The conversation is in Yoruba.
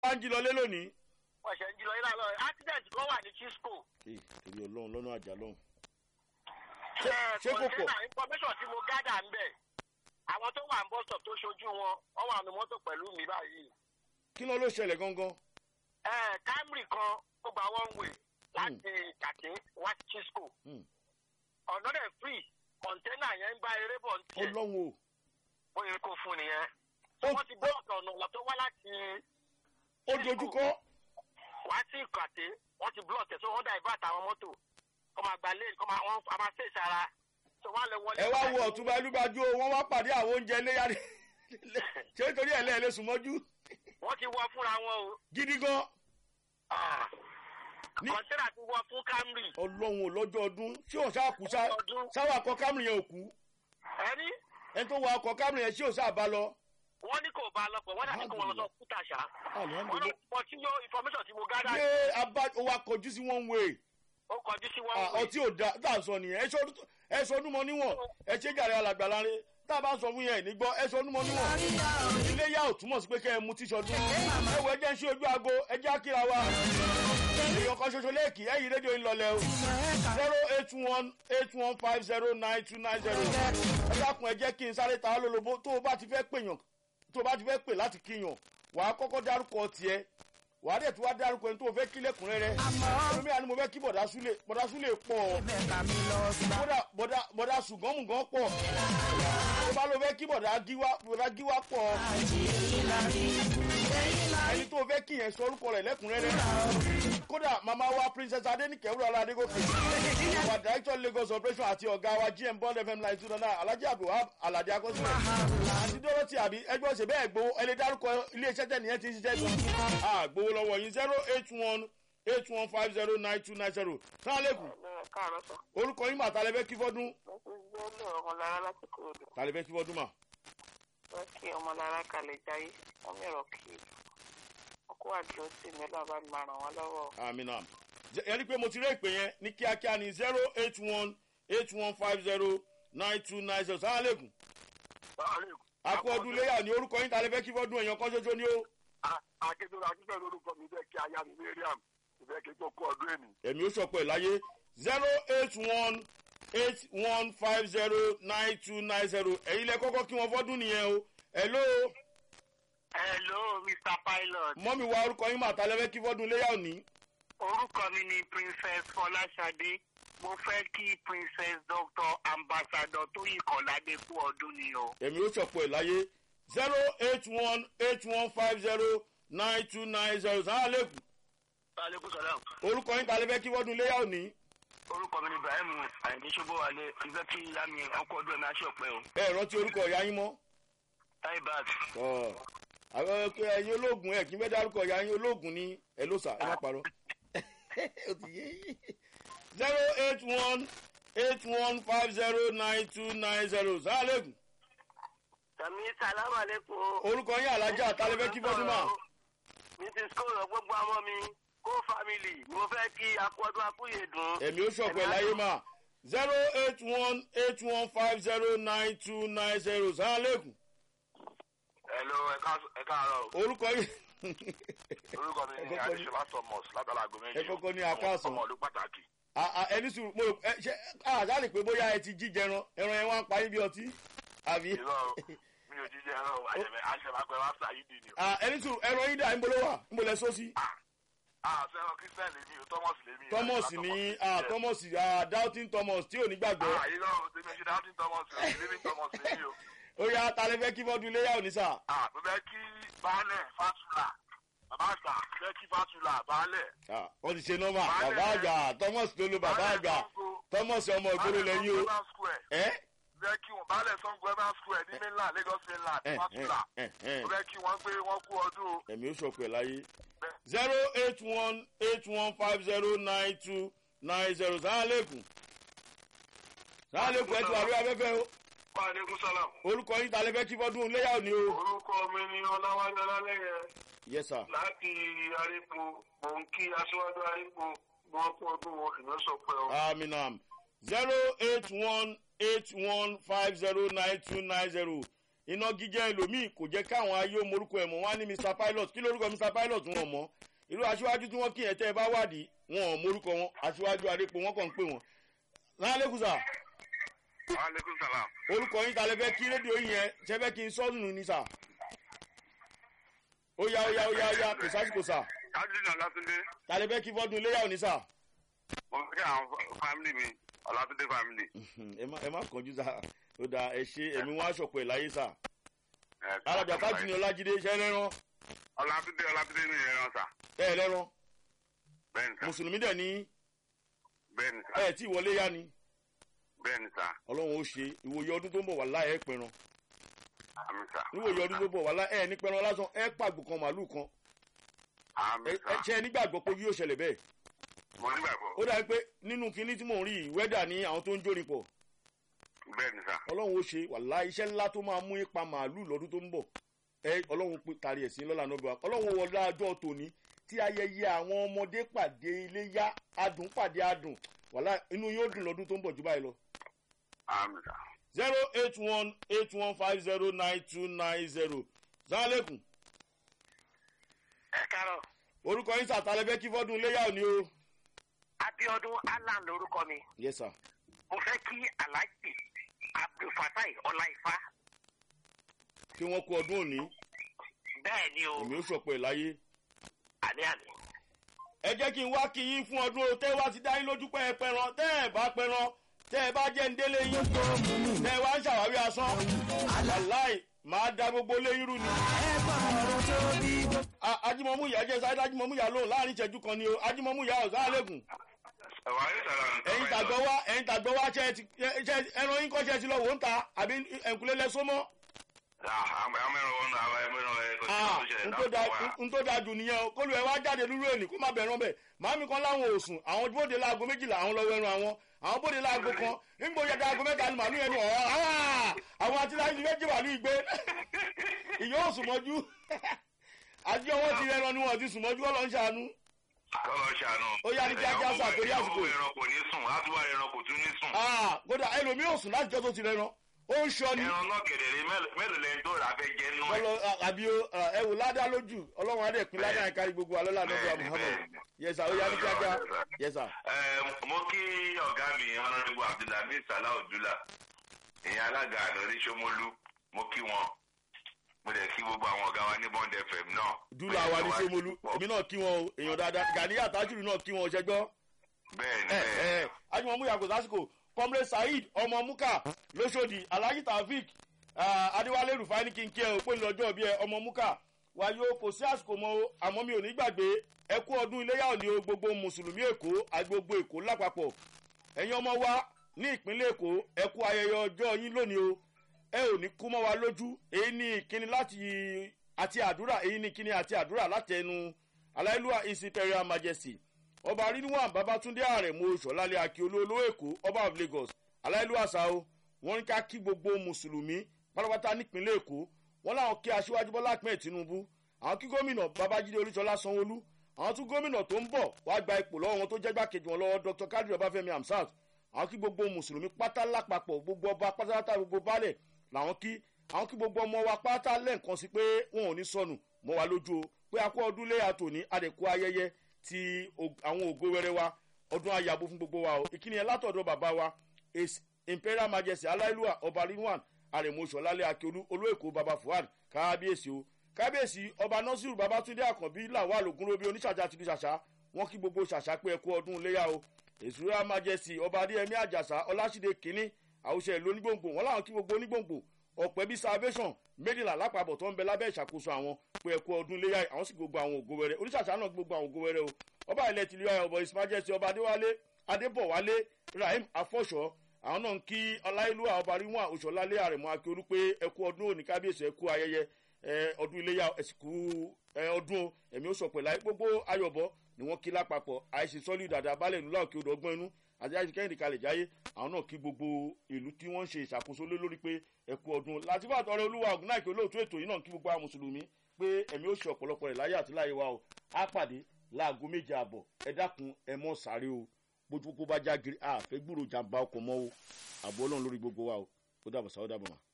wá ń jí lọlé lónìí. wọ́n ṣe ń jí lọ ilé àlọ́ accident kan wà ní chisco. ee torí ọlọ́run lọ́nà àjà lọ́hùn. ṣé ṣé kò pọ̀? information tí mo gádà ń bẹ̀ àwọn tó wà ń bọ́ stop tó ṣojú wọn wọ́n wà ní mọ́tò pẹ̀lú mi báyìí. kí ló ló ṣẹlẹ̀ gangan. ẹ camry kan ó gba one way láti kàkín wá sí chisco. Hmm. ọ̀nà rẹ̀ free kọ̀ńténà yẹn ń bá eré bọ̀ ń tiẹ̀ ọlọ́run o. ó yẹ kó fún nìyẹn. Ó- wọ́n ti bọ́ ọ̀nà ọ̀nà tó wá láti ó dojúkọ. wá sí ìkàté wọ́n ti block ẹ̀ tó wọ́n dá ìbá àtàwọn mọ́tò kọ́ máa gba lane kọ́ máa wọ́n a máa ṣèṣe ara tó wọ́n á lè wọlé. ẹ wá wo ọ̀túnba ẹlúgbàjú o wọ́n wá pàdé àwọn oúnjẹ léyà rẹ̀ ṣé nítorí ẹ̀ lẹ́ẹ̀lẹ́ sùn mọ́jú wọ́n ti wọ fúnra wọn o. gidi gan. Ní- kọ̀ńténà ti wọ fún camry. ọlọ́run ò lọ́jọ́ ọdún ṣé ò sáà kú sá ọdún sáwọ́ akọ camry yẹn ò kú ẹni ẹni tó wọ akọ camry yẹn ṣé ò sáà bá lọ. wọ́n ní kò bá a lọ pọ̀ wọ́n dàbí kò wọ́n lọ sọ kúta ṣá. wọ́n alhamdulilayi náà pọ̀ tí yóò information tí mo gádà ṣé abá ó wá kọjú sí one way ó kọjú sí Ah, wọn. ọtí ò da tá à ń sọ nìyẹn ẹ sọ ọdún- ẹ sọ ọdún mọ níwọ̀n ẹ ṣe jàre alàgbà láre tá a bá ń sọ fún yẹn nígbọ́ ẹ sọ ọdún mọ níwọ̀n ilé yá ò túmọ̀ sí pé kẹ́ ẹ mú tíṣọdún ẹ wọ ẹjẹ́ ń ṣe ojú aago ẹjẹ́ àkíra wa èèyàn kan ṣoṣo lẹ́ẹ̀kì ẹ̀yìn rédíò ń lọlẹ̀ o zero eight one eight one five zero nine two nine zero ẹ dákun ẹ jẹ́ kí n sáré ta á lólobó tó o bá ti fẹ́ pèyàn tó o bá ti fẹ́ pè láti kíyàn wàá kọ́kọ́ dárúkọ tiẹ̀ wàá dẹ̀ tó wá dárúkọ ẹni tó o fẹ́ kí lẹ́kùnrẹ́rẹ́ ẹlòmíì àni mo fẹ́ kí bọ̀dá súlẹ̀ bọ̀dá súlẹ̀ pọ̀ bọ̀dá bọ̀dá bọ̀dá ṣùgọ́mùgán pọ̀ tó bá lọ fẹ́ kí bọ̀dá gíwá bọ̀dá gíwá pọ̀ ẹni tó o fẹ́ kí yẹn sọ orúkọ rẹ̀ lẹ́kùnrẹ́rẹ́ kódà màmá wa princess adenike wúrọ̀lá adégòkè our director lagos operation àti ọ̀gá wa gm bond fm nine two nine alhaji abdulhab alade akọsílẹ̀ àti dorothy àbí ẹgbẹ́ òsè bẹ́ẹ̀ gbowó ẹni dárúkọ iléeṣẹ́ tẹ̀ nìyẹn ti ń ṣiṣẹ́ gan ah gbowó lọ́wọ́ yín zero eight one eight one five zero nine two nine zero sálẹ̀kùn káàárọ̀ sọ orúkọ yín mà tàlẹ́fẹ́ kí fọ́dún wọ́n ti gbé lé ọmọlára láti kúròdú tàlẹ́fẹ́ kí fọ́dún mà wọ́n kí ọmọlára kalẹ̀ jáyé wọ́n mìíràn kí ọkọ̀ àdúró sí mi lọ́ba máa ràn wọ́n lọ́wọ́. amina ẹ rí i pé mo ti rí ìpè yẹn ní kíákíá ní zero eight one eight one five zero nine two nine zero sálẹ̀kùn akọ ọdún léyà ní orúkọ yín tàlẹ́fẹ́ kí fọ́dún èèyàn kan ṣoṣo ni ó akéde akíkẹ́ lórúkọ mi bẹ́ẹ̀ kí aya mi mariam ìbẹ́ kí n tó kó ọdún èmi. ẹ̀mí ó sọ̀pọ̀ ẹ̀ láyé zero eight one eight one five zero nine two nine zero ẹ̀yin lẹ kọ́kọ́ kí wọ́n fọ́dún nìyẹn o hello hello mr pilot mọ́mi wa orúkọ yín mà tàlẹ́fẹ́ kí fọ́dún léyà òní orúkọ mi ni princess fọláṣadé mo fẹ́ kí princess doctor ambassador tóyìn kọ́ládé kú ọdún ni o. ẹ̀mí ó sọ̀pọ̀ ẹ̀ láyé zero eight one eight one five zero nine two nine zero sàlẹ̀kùn aleykum salam orúkọ yín tàlẹ́fẹ́ kí fọ́dún léyà òní orúkọ mi ni ibrahim ayinde ṣubúwalé ìfẹ́ kí ìyá mi ọkọ̀ ọdún ẹ̀mí aṣọ pẹ́ o ẹ rántí orúkọ ìyá yín mọ́ táyì báàgì. ọ àwọn ọkọ ẹyin ológun ẹ kí n fẹ́ dárúkọ ìyá yín ológun ní ẹ ló sà ẹ má parọ́ ó ti yé yín zero eight one eight one five zero nine two nine zero sàlẹ̀kùn sàmì sàlámù alẹ́kùn. orúkọ yín alájà tàlẹ́fẹ́ kí fọ́dún mà mrs kóòrò gbogbo àwọn mi kó family mo fẹ́ kí akọ́dún akúyè dùn. ẹ̀mí ó sọ̀pọ̀ ẹ̀ láyé mà zero eight one eight one five zero nine two nine zero sàlẹ̀kùn hello ẹ káàárọ̀ orúkọ yín orúkọ mi ni Ẹ kọ́kọ́ ní- adéṣọlá thomas látara àgọ́ méjì ẹ kọ́kọ́ ní akáàsán. ọmọ ọdún pàtàkì. À- à, ẹni sùn mo rò ẹ ṣe àṣàlè pé bóyá ẹ ti jíjẹ ẹran ẹran yẹn wá ń parí bí ọtí àbí ìrọ̀ mi ò jíjẹ ẹ̀rọ àṣẹmágbẹ́ wá sáyé dì ní o. À, ẹni sùn ẹran yín dà ń bolo wà ń bolẹ̀ sósì àṣẹwọ̀n christian lèmi o thomas lèmi. thomas ní à, thomas à, doubting thomas tí ò ní gbàgbọ́ àyírọ̀ tèmi ṣe dáhùn thomas o living thomas lèmi o. ó yá talẹ́fẹ́ kí fọ́dún iléyà òní sà Ah, mo fẹ́ kí baálẹ̀ fásùlà bàbá àgbà fẹ́ kí fásùlà baálẹ̀. À, wọ́n ti ṣe nọ́mà bàbá àgbà thomas ló lo bàbá àgbà thomas ọmọ ìgboro lẹ́yìn o ẹ́ fẹ́ kí wọn baálẹ̀ sango evan square ní mainland lagos mainland ẹ̀ fásùlà ẹ̀ ẹ̀ mo fẹ́ kí wọ́n gbé wọn kú ọdún o. ẹ̀mí ó sọ̀kù ẹ̀ láyé zero eight one eight one five zero nine two nine zero sàlẹ̀kùn sàlẹ̀kùn ẹ̀ tí wà lórí afẹ́fẹ́ o Aleykum salam. orúkọ yín talẹ́fẹ́ kí fọ́dún iléyà òní o. Orúkọ mi ni Ọláwálé Ọlálẹ́yẹ yes sir. láti Arípo. Mò ń kí aṣíwájú Arípo bí wọ́n kú ọdún wọn ìmọ̀ sọ pé ọ. aminam zero eight one eight one five zero nine two nine zero iná gíjẹ́ ẹlòmíì kò jẹ́ káwọn ayé morúkọ ẹ̀ mọ̀ wọ́n á ní mr pilot kí lórúkọ mr pilot wọn mọ̀ irú aṣíwájú tí wọ́n kí ẹ̀ tẹ́ ẹ bá wádìí wọn ò morúkọ wọn aṣíwájú adépo wọn kàn ń pè wọn. lálẹ́kùsà aleykum salam. orúkọ yín talẹ́ fẹ́ kí rédíò yín yẹn ṣẹ́ fẹ́ kí n sọ́ọ̀nù ní sà. ó yá ó yá ó yá ó yá kò sásìkò sà kájínà látúndé talẹ́ fẹ́ kí fọ́dún iléyà òní sà. mo fi kí àwọn fámìlì mi ọlátúndé fámìlì. ẹ má ẹ má kánjú sà ó dà ẹ ṣe ẹ̀mí wọn aṣọ̀pọ̀ ẹ̀ láyé sà. alájà tájì ní ọlájídé ṣẹ́ rẹ́rán ọlátúndé ọlátúndé ní ìrẹ́rán sà. ẹ̀ rẹ́rán bẹ́ẹ̀ni sà mùsùlùmí dẹ̀ ní bẹ́ẹ̀ni sà ẹ̀ tí ìwọlé yá ni bẹ́ẹ̀ni sà ọlọ́run ó ṣe ìwòye ọdún tó ń bọ̀ wà láì ẹ̀ pẹ̀ràn àmì sà. níwòye ọdún tó ń bọ̀ wà láì ẹ̀ ní pẹ̀ràn lásán ẹ̀ pàgbò kan màálù kan àmì ẹ sà. ẹ ṣe ẹ nígbàgbọ́ pé yóò ṣẹlẹ̀ bẹ́ẹ̀ mo nígbàgbọ́ ó dàbí pé nínú kinní tí mò ń rí yìí wẹ́dà ní àwọn tó ń jórin pọ̀ bẹ́ẹ̀ni sà. ọlọ́run ó ṣe wàhálà iṣẹ́ ńlá tó máa mú ipa màálù lọ́dún tó ń bọ̀ ẹ ọlọ́run pé tari ẹ̀ sí lọ́la náà bá ọlọ́run wọlé ajọ́ tòní tí ayẹyẹ àwọn ọmọdé pàdé iléyá adùn pàdé adùn wàhálà inú yóò dùn lọ́dún tó ń bọ̀ jù báyìí lọ. àmì sà. zero eight one eight one five zero nine two nine zero zanlekun ẹ káàárọ̀ orúkọ yín sàtàlẹ́fẹ́ kí fọ́dún iléyà òní o. abiodun alan lorúkọ mi yes sir. mo fẹ́ kí alhaji abdulfatai ọláìfá kí wọ́n kú ọdún òní bẹ́ẹ̀ ni o èmi ó sọ̀pọ̀ ẹ̀ láyé. àní àní. ẹ jẹ́ kí n wá kí yín fún ọdún o tẹ́ wá ti dá yín lójú pé ẹ pẹran tẹ́ ẹ bá pẹran tẹ́ ẹ bá jẹ́ ń délé yín tẹ́ ẹ wá ń ṣàwárí asán aláì máa da gbogbo léyìn rú ni. A- ajímọ̀mú ìyá jẹ́ sáré ajímọ̀mú ìyá lóhùn láàrin ìṣẹ́jú kan ni o ajímọ̀mú ìyá ọ̀gá àlẹ́gùn ẹ̀wà ayé sàrà nǹkan ẹ̀yin tàgbọ́ wá ẹ̀yin tàgbọ́ wá ṣe ti ṣe ẹran yín kọ́ ṣe ti lọ wò ń ta àbí ẹ̀ǹkulé lẹ́sọ́mọ́ amẹ́rin wọn náà àwọn ẹ̀mẹ́rin ẹ̀kọ́ ah tó ṣẹlẹ̀ n tó da n tó da dùn nìyẹn o kólú ẹ wá jáde lúrú èní kó má bẹ̀rẹ̀ bẹ̀ màámi kan láwọn òsùn àwọn bóde láago méjìlá àwọn lọ́wọ́ ẹran àwọn àwọn bóde láago kan nígbò yẹ dáago mẹ́ta ni màálù yẹn ni ọ̀ọ́ ah àwọn àti láti méjì màálù ìgbé ìyó òsùn mọ́jú àti ọwọ́ ti rẹran ni wọ́n ti sùn mọ́jú ọlọ́ ń ṣàánú kọ́lọ́ ṣàánú. Ó yá ní kíákíá sà, torí àsìkò. ẹran kò ní sùn àtúwà ẹran kò tún ní sùn. ah kódà ẹlòmíì òsùn láti jọ́ tó ti rẹran ó ń ṣọ ni ẹran náà kẹ̀dẹ̀rẹ̀ mélòó lẹ́yìn tó rà fẹ́ jẹ́ nú ẹ̀. ọlọ àbí o ẹ wò ládá lójú ọlọ́run adé pin ládá yẹn kárí gbogbo alọ́lá nígbà Bẹ́ẹ̀ni, muhammed bẹ́ẹ̀ni. yẹsà ó yá ní kíákíá yẹsà. Ẹ, mo kí ọ̀gá mi honourable abdulhamid salah odula ìyẹn alága àdọ́rí sọmọlú mo kí wọn mo dẹ̀ kí gbogbo àwọn ọ̀gá wa ní bond fm náà. dúlà wa ní sómolú èmi náà kí wọn o èèyàn dáadáa gàdíyà tájúrù náà kí wọn ṣẹgbọ́. bẹ́ẹ̀ni ẹ bẹ́ẹ̀ni ẹ ajumọ muya kò sásìkò comrade saheed ọmọ muka lọsọdì alhaji taofik adéwálé rufai ní kínkín ẹ òpin lọ́jọ́ bí ẹ ọmọ muka wàyó kò sí àsìkò mọ́ o àmọ́ mi ò ní gbàgbé ẹ kú ọdún iléyà òní o gbogbo mùsùlùmí èkó àti gbogbo èkó lápapọ̀ ẹ̀yin ọmọ wa ní ìpínlẹ̀ èkó ẹ kú ayẹyẹ ọjọ́ yín lónìí o ẹ ò ní kú mọ́ wa lójú èyí ní ìkíni láti àti àdúrà èyí ní ìkíni àti àdúrà láti ẹnu aláìlúwà his imperial majesty ọba rínúwà babatunde àrẹ̀mọ sọ̀lálẹ̀ akíolú olówó èkó ọba of lagos aláìlúwà sao wọn ní ká kí gbogbo mùsùlùmí pátápátá nípínlẹ̀ èkó wọn làwọn kí aṣíwájú bọ́lá ahmed tinubu àwọn kí gómìnà babájídé olúṣọlá sanwóolu àwọn tún gómìnà tó ń bọ̀ wá gba ipò lọ́wọ́ wọn tó jẹ́ gbàkejì wọn lọ́wọ́ dr kadri ọbáfẹ́mi hamsat àwọn kí gbogbo mùsùlùmí pátá lápapọ̀ gbogbo ọba pátápátá gbogbo baálẹ̀ làwọn kí àwọn kí gbogbo ọmọ wa pátá lẹ́ǹkan sí pé wọn ò ní sọnù mọ́ wa lójú o pé akọ ọdún léyà tòní àdèkù ayẹyẹ ti og- àwọn ògo wẹrẹ wa ọdún ayàbò fún gbogbo wa o ìkíni ẹ látọ̀dọ̀ bàbá wa his imperial majesty aláìlúwà ọba rinwan àrèmọṣọlálẹ akíolú olóèkó baba fuad kábíyèsí o kábíyèsí ọba nasiru babatunde àkànbí lawal ogunrobi oníṣàjà tìlú ṣàṣà wọn kí gbogbo ṣàṣà pé ẹkú ọdún léyà o ìṣúra majesty ọba adéyẹmí àjàsà ọlásídé kínní àwùjọ ìlú onígbòǹgbò wọn làwọn kí gbogbo onígbòǹgbò ọ̀pẹ bíi salvation méjìlá lápapọ̀ tó ń bẹ lábẹ́ ìṣàkóso àwọn pé ẹ̀kú ọdún léyà àwọn sì gbogbo àwọn ògo wẹrẹ oníṣàṣà náà gbogbo àwọn ògo wẹrẹ o ọba ilẹ̀ tìlú ayọ̀ ọ̀bọ̀ ìsìmájẹ́sì ọba adéwálé adébọ̀wálé rahim afọ́ṣọ́ àwọn náà ń kí ọláìlúwà ọba ríwọ̀n òṣòlálé àrẹ̀mọ akíolú pé ẹ̀kú ọdún òní kábíyèsí ẹ̀kú ayẹyẹ ẹ, ọdún iléyà ẹ̀sìnkú ẹ, ọdún o, ẹ̀mí ó sọ pẹ̀lú ayé gbogbo ayọ̀bọ ni wọ́n kí lápapọ̀ àìsí sọ́lì dàda balẹ̀ ìlú láòkè odò ọgbọ́n inú àti àìsí kẹ́hìndé kalẹ̀ jáyé àwọn náà kí gbogbo ìlú tí wọ́n ń ṣe ìṣàkóso lé lórí pé ẹ̀kú ọdún láti bá àtọ̀rẹ́ olúwa ògùn náà kí olóòtú ètò yìí náà kí gbogbo àwọn mùsùlùmí pé ẹ̀mí ó ṣe ọ̀pọ̀lọpọ̀ rẹ̀ láyé àti láyé wa o á pàdé láago méje àbọ̀ ẹ dákun ẹ mọ́ sáré o bójú kó bá já giri àfẹ́ gbúrò jàǹbá ọkọ̀ mọ́ o àbọ̀ ọlọ́run lórí gbogbo wa o ó dàbọ̀ sáwọ́ dàbọ̀ mà.